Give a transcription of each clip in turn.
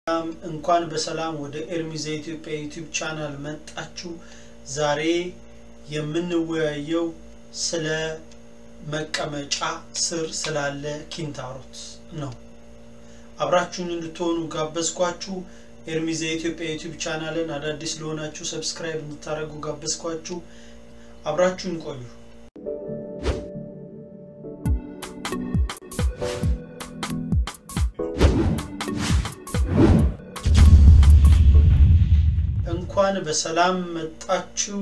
ሰላም እንኳን በሰላም ወደ ኤርሚዝ የኢትዮጵያ ዩቲዩብ ቻናል መጣችሁ። ዛሬ የምንወያየው ስለ መቀመጫ ስር ስላለ ኪንታሮት ነው። አብራችሁን እንድትሆኑ ጋበዝኳችሁ። ኤርሚዝ የኢትዮጵያ ዩቲዩብ ቻናልን አዳዲስ ለሆናችሁ ሰብስክራይብ እንድታደርጉ ጋበዝኳችሁ። አብራችሁን ቆዩ። እንኳን በሰላም መጣችሁ።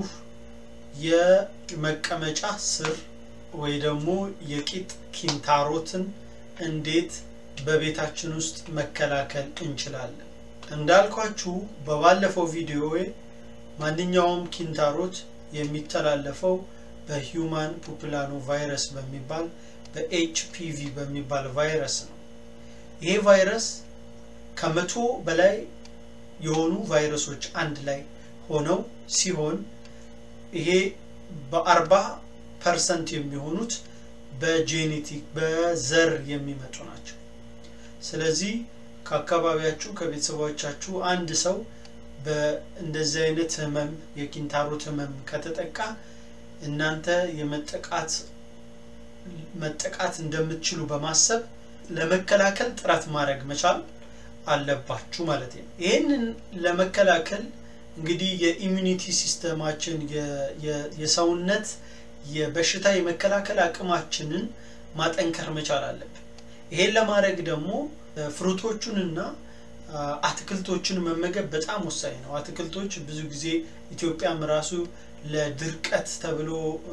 የመቀመጫ ስር ወይ ደግሞ የቂጥ ኪንታሮትን እንዴት በቤታችን ውስጥ መከላከል እንችላለን? እንዳልኳችሁ በባለፈው ቪዲዮ ማንኛውም ኪንታሮት የሚተላለፈው በሂዩማን ፑፕላኖ ቫይረስ በሚባል በኤችፒቪ በሚባል ቫይረስ ነው። ይሄ ቫይረስ ከመቶ በላይ የሆኑ ቫይረሶች አንድ ላይ ሆነው ሲሆን ይሄ በአርባ ፐርሰንት የሚሆኑት በጄኔቲክ በዘር የሚመጡ ናቸው። ስለዚህ ከአካባቢያችሁ ከቤተሰቦቻችሁ አንድ ሰው በእንደዚህ አይነት ህመም የኪንታሮት ህመም ከተጠቃ እናንተ የመጠቃት መጠቃት እንደምትችሉ በማሰብ ለመከላከል ጥረት ማድረግ መቻል አለባችሁ ማለት ነው። ይህንን ለመከላከል እንግዲህ የኢሚኒቲ ሲስተማችን የሰውነት የበሽታ የመከላከል አቅማችንን ማጠንከር መቻል አለብን። ይሄን ለማድረግ ደግሞ ፍሩቶቹንና አትክልቶችን መመገብ በጣም ወሳኝ ነው። አትክልቶች ብዙ ጊዜ ኢትዮጵያም ራሱ ለድርቀት ተብሎ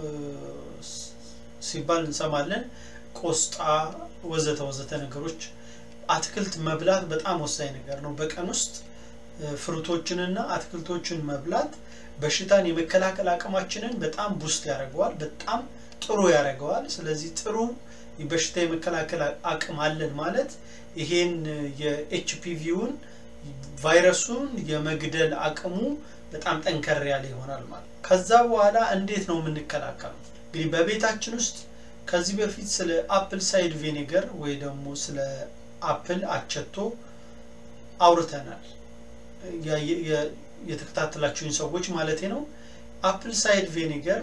ሲባል እንሰማለን። ቆስጣ፣ ወዘተ ወዘተ ነገሮች አትክልት መብላት በጣም ወሳኝ ነገር ነው። በቀን ውስጥ ፍሩቶችንና አትክልቶችን መብላት በሽታን የመከላከል አቅማችንን በጣም ቡስት ያደርገዋል፣ በጣም ጥሩ ያደርገዋል። ስለዚህ ጥሩ በሽታ የመከላከል አቅም አለን ማለት ይሄን የኤችፒቪውን ቫይረሱን የመግደል አቅሙ በጣም ጠንከር ያለ ይሆናል ማለት ነው። ከዛ በኋላ እንዴት ነው የምንከላከለው? እንግዲህ በቤታችን ውስጥ ከዚህ በፊት ስለ አፕል ሳይድ ቪኔገር ወይ ደግሞ ስለ አፕል አቸቶ አውርተናል። የተከታተላችሁኝ ሰዎች ማለት ነው። አፕል ሳይድ ቪኔገር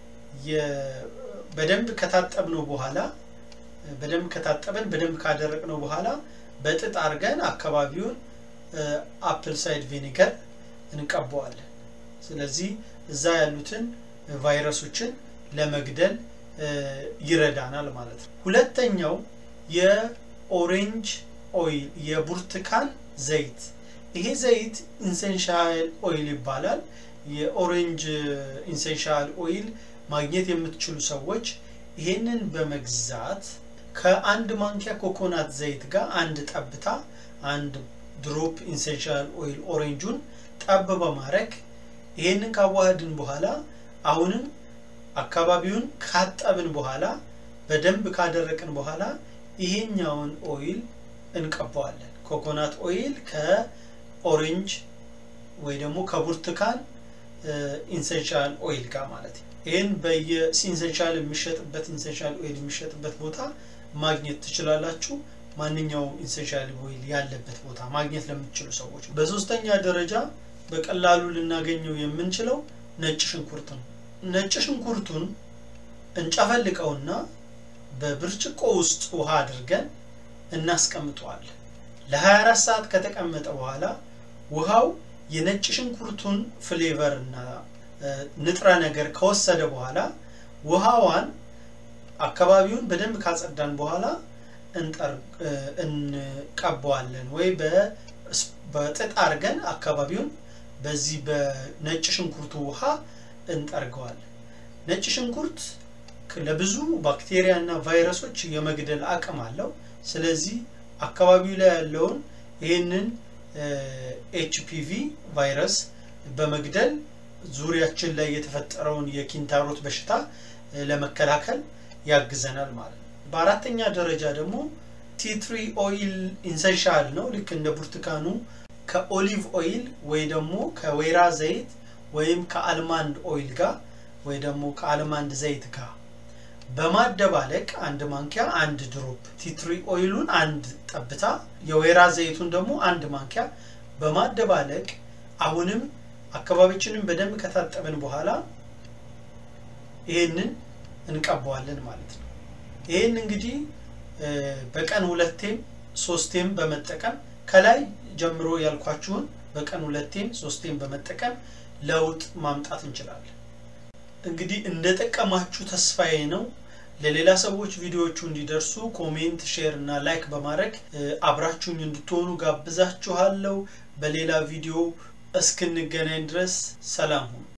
በደንብ ከታጠብነው በኋላ በደንብ ከታጠበን በደንብ ካደረቅነው በኋላ በጥጥ አድርገን አካባቢውን አፕል ሳይድ ቪኔገር እንቀባዋለን። ስለዚህ እዛ ያሉትን ቫይረሶችን ለመግደል ይረዳናል ማለት ነው። ሁለተኛው የኦሬንጅ ኦይል የብርቱካን ዘይት ይሄ ዘይት ኢንሴንሻል ኦይል ይባላል። የኦሬንጅ ኢንሴንሻል ኦይል ማግኘት የምትችሉ ሰዎች ይሄንን በመግዛት ከአንድ ማንኪያ ኮኮናት ዘይት ጋር አንድ ጠብታ አንድ ድሮፕ ኢንሴንሻል ኦይል ኦሬንጁን ጠብ በማድረግ ይሄንን ካዋህድን በኋላ አሁንም አካባቢውን ካጠብን በኋላ በደንብ ካደረቅን በኋላ ይሄኛውን ኦይል እንቀባዋለን። ኮኮናት ኦይል ከኦሬንጅ ወይ ደግሞ ከብርቱካን ኢንሴንሻል ኦይል ጋር ማለት ነው። ይህን በየኢንሴንሻል የሚሸጥበት ኢንሴንሻል ኦይል የሚሸጥበት ቦታ ማግኘት ትችላላችሁ። ማንኛውም ኢንሴንሻል ኦይል ያለበት ቦታ ማግኘት ለምትችሉ ሰዎች። በሶስተኛ ደረጃ በቀላሉ ልናገኘው የምንችለው ነጭ ሽንኩርት ነው። ነጭ ሽንኩርቱን እንጨፈልቀውና በብርጭቆ ውስጥ ውሃ አድርገን እናስቀምጠዋለን። ለ24 ሰዓት ከተቀመጠ በኋላ ውሃው የነጭ ሽንኩርቱን ፍሌቨር እና ንጥረ ነገር ከወሰደ በኋላ ውሃዋን አካባቢውን በደንብ ካጸዳን በኋላ እንቀባዋለን ወይ በጥጥ አድርገን አካባቢውን በዚህ በነጭ ሽንኩርቱ ውሃ እንጠርገዋለን። ነጭ ሽንኩርት ለብዙ ባክቴሪያ እና ቫይረሶች የመግደል አቅም አለው። ስለዚህ አካባቢው ላይ ያለውን ይህንን ኤችፒቪ ቫይረስ በመግደል ዙሪያችን ላይ የተፈጠረውን የኪንታሮት በሽታ ለመከላከል ያግዘናል ማለት ነው። በአራተኛ ደረጃ ደግሞ ቲትሪ ኦይል ኢንሰንሻል ነው። ልክ እንደ ብርቱካኑ ከኦሊቭ ኦይል ወይ ደግሞ ከወይራ ዘይት ወይም ከአልማንድ ኦይል ጋር ወይ ደግሞ ከአልማንድ ዘይት ጋር በማደባለቅ አንድ ማንኪያ አንድ ድሮፕ ቲትሪ ኦይሉን አንድ ጠብታ የወይራ ዘይቱን ደግሞ አንድ ማንኪያ በማደባለቅ አሁንም አካባቢችንን በደንብ ከታጠብን በኋላ ይሄንን እንቀባዋለን ማለት ነው። ይህን እንግዲህ በቀን ሁለቴም ሶስቴም በመጠቀም ከላይ ጀምሮ ያልኳችሁን በቀን ሁለቴም ሶስቴም በመጠቀም ለውጥ ማምጣት እንችላለን። እንግዲህ እንደጠቀማችሁ ተስፋዬ ነው። ለሌላ ሰዎች ቪዲዮዎቹ እንዲደርሱ ኮሜንት፣ ሼር እና ላይክ በማድረግ አብራችሁኝ እንድትሆኑ ጋብዛችኋለሁ። በሌላ ቪዲዮ እስክንገናኝ ድረስ ሰላም ሁኑ።